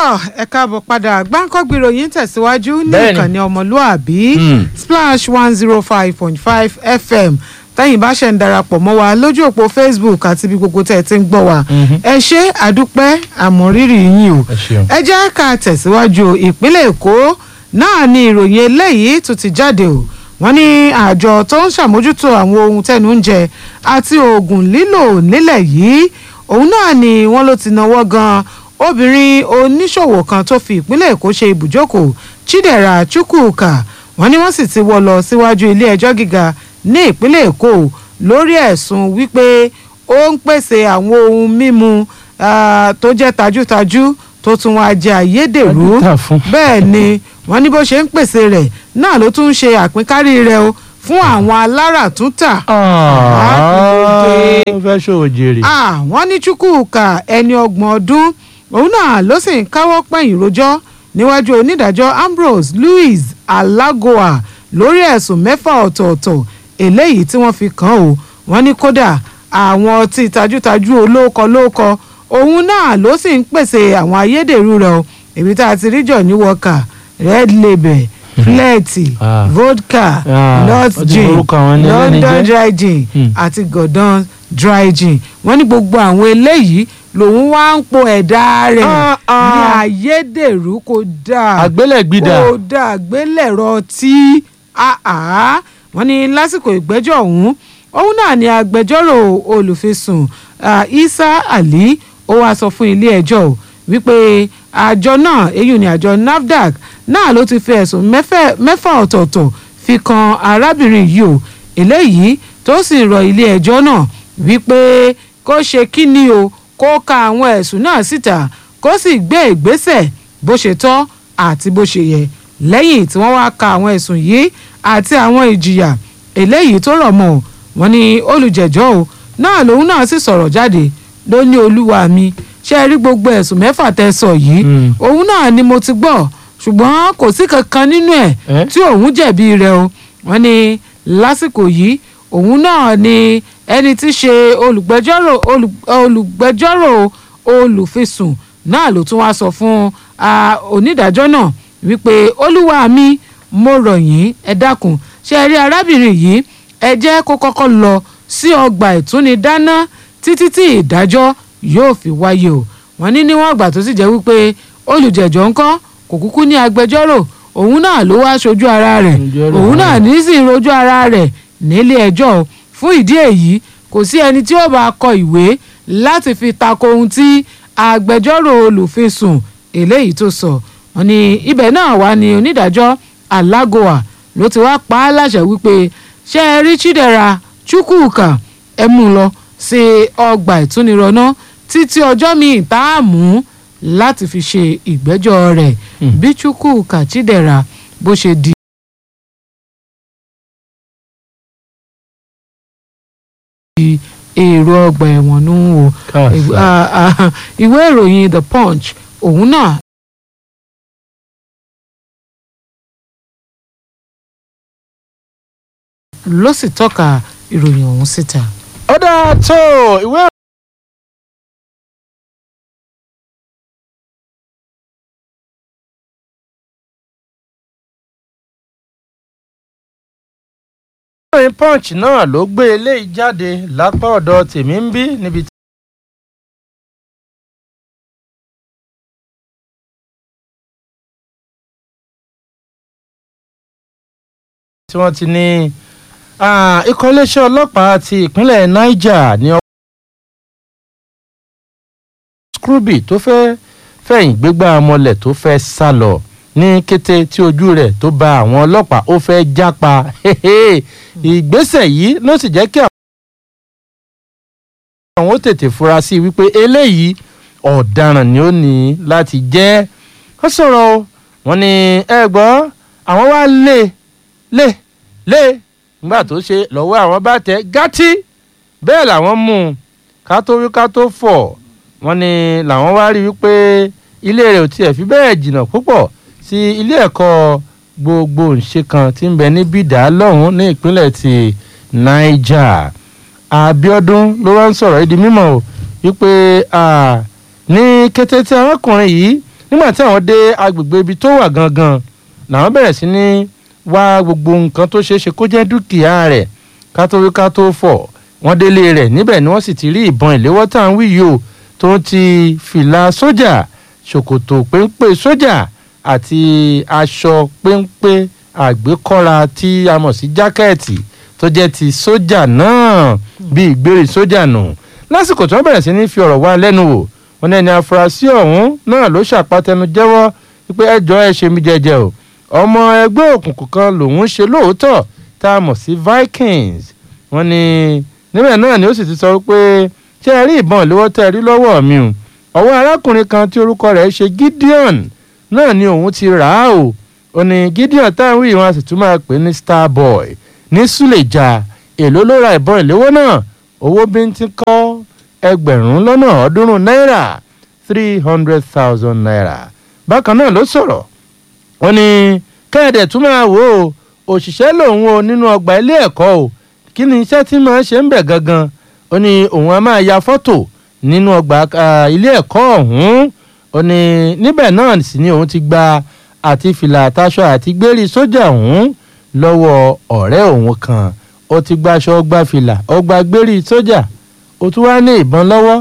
tọ́ ẹ káàbọ̀ padà gbáǹkọ́gbì ìròyìn tẹ̀síwájú ní Bẹ́ẹ̀ni. ìkànnì ọmọlúàbí Hmm. splash one zero five point five fm tẹ́yìn bá ṣe ń darapọ̀ mọ́ wa lójú òpó facebook àti ibi gbogbo tẹ́ ẹ ti ń gbọ́ wa Mhm. ẹ ṣe àdúpẹ́ àmọ̀rírì yín o ẹ ṣeun. ẹ jẹ́ ká tẹ̀síwájú o. ìpínlẹ̀ èkó náà ni ìròyìn eléyìí tún ti jáde o wọ́n ní àjọ tó ń ṣàmójútó àwọn ohun tẹnu ń jẹ àti oògùn lílò nílẹ̀ yìí òun náà ni wọ́n ló ti náwó gan obìnrin oníṣòwò kan tó fi ìpínlẹ̀ èkó ṣe ibùjókòó chidera chukwuka wọ́n ní wọ́n sì ti wọ́ lọ síwájú ilé ẹjọ́ gíga ní ìpínlẹ̀ èkó lórí ẹ̀sùn wípé ó ń pèsè àwọn ohun mímu ah, tó jẹ́ tajútajú tó tún wá jẹ́ ayédèrú Tajútà fún. bẹ́ẹ̀ ni wọ́n ní bó ṣe ń pèsè rẹ̀ náà ló tún ń ṣe àpínkárí rẹ̀ o fún àwọn aláràtúntà ó fẹ́ ṣòwò jèrè. Ah, wọ́n ní chukwuka ẹni ọgbọ̀n ọdún òun náà ló sì ń káwọ́ pẹ̀yìn rojọ́ níwájú onídàájọ́ ambrose louis alagoa lórí ẹ̀sùn mẹ́fà ọ̀tọ̀ọ̀tọ̀ eléyìí tí wọ́n fi kàn án o wọ́n ní kódà àwọn ọtí tajútajú olóòkọ lóòkọ òun náà ló sì ń pèsè àwọn ayédèrú rẹ̀ o èmi tá a ti rí johnny walker red label flẹ́ẹ̀tì Ah. vodka Ah, lot ó ti gin forúkọ àwọn ẹni ẹlẹ́ni london jẹ́. dry gin Hmm. àti gordon dry gin wọ́n ní gbogbo àwọn eléyìí lòun wá ń po ẹ̀dá rẹ̀ Ah, ah. ní ayédèrú kò dáa àgbélẹ̀gbìdà. kò dáa gbélẹ̀rọ tí àá wọ́n ní lásìkò ìgbẹ́jọ́ ọ̀hún òun náà ni agbẹjọ́rò olùfisùn ah, isa ali ó wáá sọ fún ilé ẹjọ́ o wípé àjọ náà èyí ni àjọ nafdac náà ló ti fi ẹ̀sùn mẹ́fẹ̀- mẹ́fà ọ̀tọ̀ọ̀tọ̀ fi kan arábìnrin yìí o eléyìí tó sì rọ ilé ẹjọ́ náà wípé kó ṣe kíni o kó ka àwọn ẹ̀sùn náà síta kó sì gbé ìgbésẹ̀ bó ṣe tọ́ àti bó ṣe yẹ lẹ́yìn tí wọ́n wá ka àwọn ẹ̀sùn yìí àti àwọn ìjìyà eléyìí tó rọ̀ mọ́ ọ́ wọ́n ní olùjẹ́jọ́ o náà lòun náà sì sọ̀rọ̀ jáde ló ní olúwa mi ṣe rí gbogbo ẹ̀sùn mẹ́fà tẹ́ sọ yìí Mm. òun náà ni mo ti gbọ́ ṣùgbọ́n kò sí kankan nínú ẹ̀ Eh? tí òun jẹ̀bi rẹ̀ o wọ́n ní lásìkò yìí òun náà ni ẹni tí í ṣe olùgbẹ́jọ́rò olù- olùgbẹ́jọ́rò olùfisùn náà ló tún wá sọ fún ah, onídàájọ́ náà wípé olúwa mi mo rọ̀ yín ẹ dákun ṣe rí arábìnrin yìí ẹ jẹ́ kó kọ́kọ́ lọ sí ọgbà ìtúnidáná títí tí ìdájọ́ yóò fi wáyé o wọ́n ní níwọ̀n ìgbà tó sì jẹ́ wípé olùjẹ́jọ́ ńkọ́ kò kúkú ní agbẹjọ́rò òun náà ló wá ṣojú ara rẹ̀ Agbẹjọ́rò òun náà náà. ní sì ń rojú ara rẹ̀ nílé ẹjọ́ o. fún ìdí èyí kò sí ẹni tí ó bá kọ ìwé láti fi tako ohun tí agbẹjọ́rò olùfisùn eléyìí tó sọ wọ́n ní ibẹ̀ náà wá ní onídàájọ́ alágòwà ló ti wá pa á láṣẹ wípé ṣé ẹ rí chidera chukwuka ẹ mú un lọ sí ọgbà ìtúnirọ̀nà títí ọjọ́ míì tá a mú láti fi ṣe ìgbẹ́jọ́ rẹ̀ Hmm. bí chukwuka chidera bó ṣe di. èrò ọgbà ẹ̀wọ̀n nù ú o Káàsà. Ah, ah, ìwé ìròyìn the punch òun náà ló sì tọ́ka ìròyìn ọ̀hún síta. ó dáa tó ìwé ìròyìn punch náà ló gbé eléyìí jáde lápá ọ̀dọ̀ tèmi ń bí níbi tí. tí wọ́n ti ní ah, ikọ̀ iléeṣẹ́ ọlọ́pàá ti ìpínlẹ̀ niger ní scrooby tó fẹ́ fẹ̀yìn gbégbá ọmọlẹ̀ tó fẹ́ sá lọ ní kété tí ojú rẹ̀ tó ba àwọn ọlọ́pàá ó fẹ́ jápa ìgbésẹ̀ yìí ló sì jẹ́ kí àwọn ó tètè fura sí i wípé eléyìí ọ̀daràn ni ó ní láti jẹ́ ó sọ̀rọ̀ o wọ́n ní ẹ gbọ́ àwọn wá lé lé lé nígbà tó ṣe lọ́wọ́ àwọn bá tẹ gátí bẹ́ẹ̀ làwọn mú un ká tó wí ká tó fọ̀ wọ́n ní làwọn wá rí wípé ilé rẹ̀ ò tiẹ̀ fi bẹ́ẹ̀ jìnnà púpọ̀ sí ilé ẹ̀kọ́ gbogbo ńṣe kan tí ń bẹ ní bídà lọ́hùn ní ìpínlẹ̀ ti niger abiodun ló wá ń sọ̀rọ̀ yìí di mímọ̀ o wípé ah, ní kété tí arákùnrin yìí nígbà tí àwọn dé agbègbè ibi tó wà gangan làwọn bẹ̀rẹ̀ sí ní wá gbogbo nǹkan tó ṣeé ṣe kó jẹ́ dúkìá rẹ̀ ká tó wí ká tó fọ̀ wọ́n délé rẹ̀ níbẹ̀ ni wọ́n sì ti rí ìbọn ìléwọ́ tá à ń wí yìí o tó ti fìlà sójà ṣòkòtò péńpé sójà àti aṣọ péńpé àgbékọ́ra tí a mọ̀ sí jákẹ́ẹ̀tì tó jẹ́ ti sójà náà bí ìgbérè sójà nù lásìkò tí wọ́n bẹ̀rẹ̀ sí ní fi ọ̀rọ̀ wá lẹ́nu wò wọ́n ní ẹni afurasí ọ̀hún náà ló ṣàpàtẹnu jẹ́wọ́ wípé ẹjọ́ ẹ ṣe mí jẹ́jẹ́ o ọmọ ẹgbẹ́ òkùnkùn kan lòun ṣe lóòótọ́ tá a mọ̀ sí Vikings wọ́n ní níbẹ̀ náà ni ó sì ti sọ pé ṣé ẹ rí ìbọn ìléwọ́ tẹ́ ẹ rí lọ́wọ́ mi o ọwọ́ arákùnrin kan tí orúkọ rẹ̀ ṣe Gideon náà ni òun ti rà á o ó ní Gideon táwọn wí wọn a sì tún máa pè ní Starboy ní Suleja èló ló ra ìbọn ìléwọ́ náà owó bíntín kọ́ ẹgbẹ̀rún lọ́nà ọ̀ọ́dúnrún náírà three hundred thousand naira bákan náà ló sọ̀rọ̀ wọ́n ní kẹ́ẹ̀dẹ̀ tún máa wò ó òṣìṣẹ́ lòun o nínú ọgbà ilé ẹ̀kọ́ o kí ni iṣẹ́ tí máa ṣe ń bẹ̀ gangan ó ní òun á máa ya fọ́tò nínú ọgbà ilé ẹ̀kọ́ ọ̀hún ó ní níbẹ̀ náà sì ni òun ti gba àti fìlà àtàṣọ àti gbérí sójà ọ̀hún lọ́wọ́ ọ̀rẹ́ òun kan ó ti gbaṣọ ó gba fìlà ó gba gbérí sójà ó tún wá ní ìbọn lọ́wọ́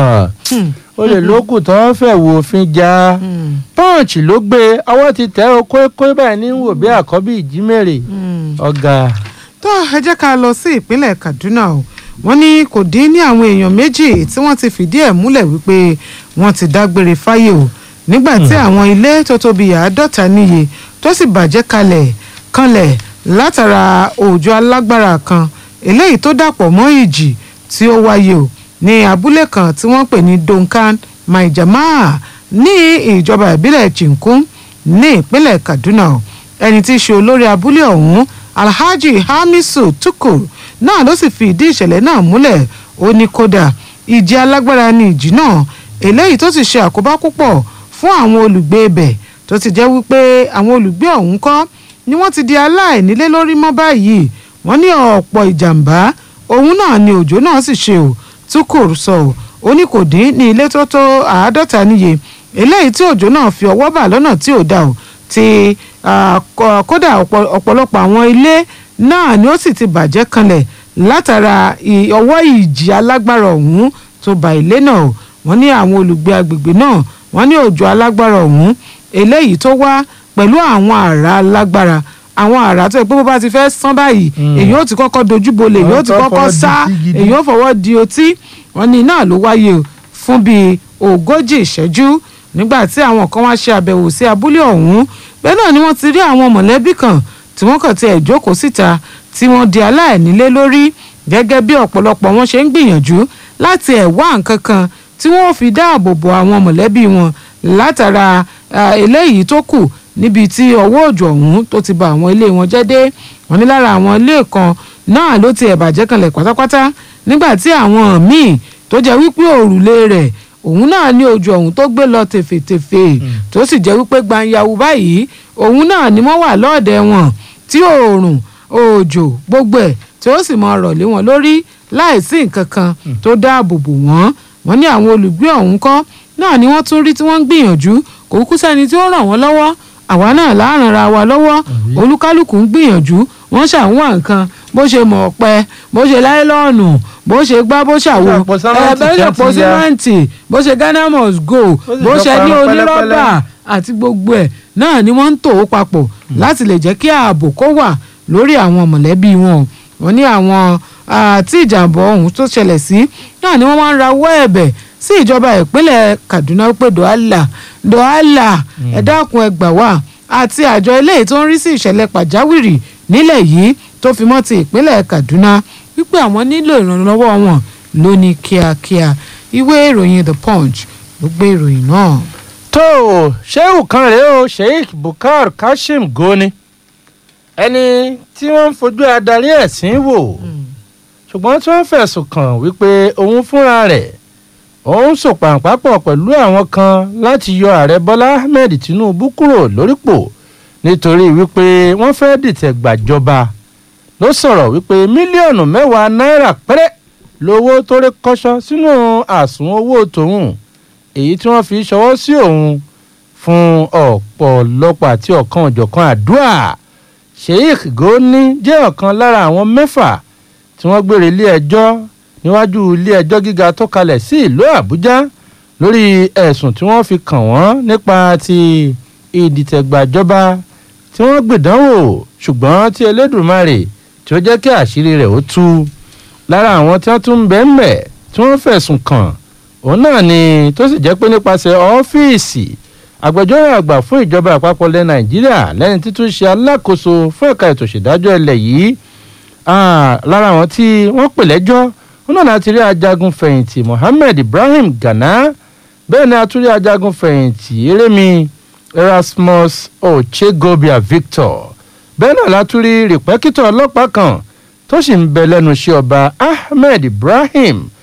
ó lè lókùn tó ń fẹ́ wo òfin já pọ́ǹchì ló gbé ọwọ́ ti tẹ̀ ọ́ kókó báyìí ní wò bí àkọ́bí ìjímèrè ọ̀gá. tó ẹ jẹ́ ká lọ sí ìpínlẹ̀ Kaduna o wọ́n ní kò dín ní àwọn èèyàn méjì tí wọ́n ti fìdí ẹ̀ múlẹ̀ wípé wọ́n ti dágbére fáyé o nígbà tí àwọn ilé tó tóbi àádọ́ta níye tó sì bàjẹ́ kalẹ̀ kanlẹ̀ látara òjò alágbára kan eléyìí tó dàpọ̀ mọ́ ìjì tí ó wáyé o ní abúlé kan tí wọ́n pè ní Donkan Maijamaa ní ìjọba ìbílẹ̀ Chinkun ní ìpínlẹ̀ Kaduna o ẹni tí í ṣe olórí abúlé ọ̀hún Alhaji Hamisu Tukur náà ló sì fi ìdí ìṣẹ̀lẹ̀ náà múlẹ̀ ó ní kódà ìjì alágbára ní ìjì náà eléyìí tó sì ṣe àkóbá púpọ̀ fún àwọn olùgbé ibẹ̀ tó ti jẹ́ wípé àwọn olùgbé ọ̀hún kọ́ ni wọ́n ti di aláìnílé lórí mọ́ báyìí wọ́n ní ọ̀pọ̀ ìjàmbá òun náà ni òjò náà sì ṣe ò Tukur sọ ò ó ní kò dín ní ilé tó tó àádọ́ta níye eléyìí tí òjò náà fi ọwọ́ bà lọ́nà tí ò dá o ti kódà ọ̀pọ̀lọpọ̀ àwọn ilé náà ni ó sì ti bàjẹ́ kanlẹ̀ látara ọwọ́ ìjì alágbára ọ̀hún tó bà ilé náà o wọ́n ní àwọn olùgbé agbègbè náà wọ́n ní òjò alágbára ọ̀hún eléyìí tó wá pẹ̀lú àwọn àrá alágbára àwọn àrá tó yẹ pé bó bá ti fẹ́ sán báyìí èyí ó ti kọ́kọ́ dojúbolẹ̀ èyí ó ti kọ́kọ́ sá èyí ó fọwọ́ di otí wọ́n ní náà ló wáyé o fún bíi ogójì ìṣẹ́jú nígbà tí àwọn kan wá ṣe àbẹ̀wò sí abúlé ọ̀hún bẹ́ẹ̀ náà ni wọ́n ti rí àwọn mọ̀lẹ́bí kan tí wọ́n kàn ti ẹ̀ jókòó síta tí wọ́n di aláìnílé lórí gẹ́gẹ́ bí ọ̀pọ̀lọpọ̀ wọn ṣe ń gbìyànjú láti ẹ̀ wá nǹkan kan tí wọ́n fi dáàbò bo àwọn mọ̀lẹ́bí wọn látara eléyìí tó kù níbi tí ọwọ́ òjò ọ̀hún tó ti ba àwọn ilé wọn jẹ́ dé wọ́n ní lára àwọn ilé kan náà ló ti ẹ̀ bàjẹ́ kanlẹ̀ pátápátá nígbà tí àwọn míì tó jẹ́ wípé òrùlé rẹ̀ òun náà ní ojú ọ̀hún tó gbé lọ tèfètèfè tó sì jẹ́ wípé gbanyawu báyìí òun náà ni wọ́n wà lọ́ọ̀dẹ̀ wọn tí oòrùn òjò gbogbo ẹ̀ tí ó sì mọ ọ̀rọ̀ lé wọn lórí láìsí nǹkan kan tó dáàbò bò wọ́n wọ́n ní àwọn olùgbé ọ̀hún kọ́ náà ni wọ́n tún rí tí wọ́n ń gbìyànjú kò kú sẹ́ni tí ó ràn wọ́n lọ́wọ́ àwa náà láàrin ra wa lọ́wọ́ olúkálùkù ń gbìyànjú wọ́n ṣàwọn nǹkan bó ṣe mọ̀ ọ̀pẹ bó ṣe láìlọ́ọ̀nù bó ṣe gbá bó ṣàwo ẹ̀ẹ́dẹ́gbẹ̀rún pọ̀ símẹ́ǹtì bó ṣe Ghana must go bó ṣe ní onírọ́bà àti gbogbo ẹ̀ náà ni wọ́n ń tò ó papọ̀ láti lè jẹ́ kí ààbò kó wà lórí àwọn mọ̀lẹ́bí wọn wọ́n ní àwọn tí ìjàmbá ọ̀hún tó ṣẹlẹ̀ sí náà ni wọ́n máa ń rawọ́ ẹ̀bẹ̀ sí ìjọba ìpínlẹ̀ Kaduna pé dọ́àlà dọ́àlà ẹ dákun ẹ gbà wá àti àjọ eléyìí tó ń rí sí ìṣẹ̀lẹ̀ pàjáwìrì nílẹ̀ yìí tó fi mọ́ ti ìpínlẹ̀ Kaduna wípé àwọn nílò ìrànlọ́wọ́ wọn lóní kíákíá ìwé ìròyìn The Punch ló gbé ìròyìn náà. tó o ṣéwù kan rèé o Sheikh Bukar Kashim Goni ẹni tí wọ́n ń fojú adarí ẹ̀sìn wò ṣùgbọ́n tí wọ́n fẹ̀sùn kàn wípé òun fúnra rẹ̀ òun sòpàǹpàpọ̀ pẹ̀lú àwọn kan láti yọ ààrẹ Bọ́lá Ahmed Tinubu kúrò lórípò nítorí wípé wọ́n fẹ́ dìtẹ̀ gbàjọba ló sọ̀rọ̀ wípé mílíọ̀nù mẹ́wàá náírà péré lówó tó rí kọ́ṣọ́ sínú àsùn owó tòun èyí tí wọ́n fi ṣọwọ́ sí òun fún ọ̀pọ̀lọpọ̀ àti ọ̀kan òjọ̀kan àdúrà sheikh goni jẹ́ ọ̀kan lára àwọn mẹ́fà tí wọ́n gbére ilé ẹjọ́ níwájú ilé ẹjọ́ gíga tó kalẹ̀ sí ìlú àbújá lórí ẹ̀sùn tí wọ́n fi kàn wọ́n nípa ti ìdìtẹ̀gbàjọba tí wọ́n gbìdánwò ṣùgbọ́n tí elédùnmarè tí ó jẹ́ kí àṣírí rẹ̀ ó tú lára àwọn tí wọ́n tún ń bẹ́ẹ̀ mbẹ̀ tí wọ́n fẹ̀sùn kàn òun náà ni tó sì jẹ́ pé nípasẹ̀ ọ́fíìsì agbẹjọ́rò àgbà fún ìjọba àpapọ̀ ilẹ̀ nàìjíríà lẹ́ni títún ṣe alákòóso fún ẹ̀ka ètò ìṣèdájọ́ ilẹ̀ yìí lára àwọn tí wọ́n pè lẹ́jọ́ wọn náà láti rí ajagun fẹ̀yìntì mohammed ibrahim gana bẹ́ẹ̀ ni a tún rí ajagun fẹ̀yìntì erémi erasmus ochegobia victor bẹ́ẹ̀ náà la tún rí rìpẹ́kítọ̀ ọlọ́pàá kan tó sì ń bẹ lẹ́nu iṣẹ́ ọba ahmed ibrahim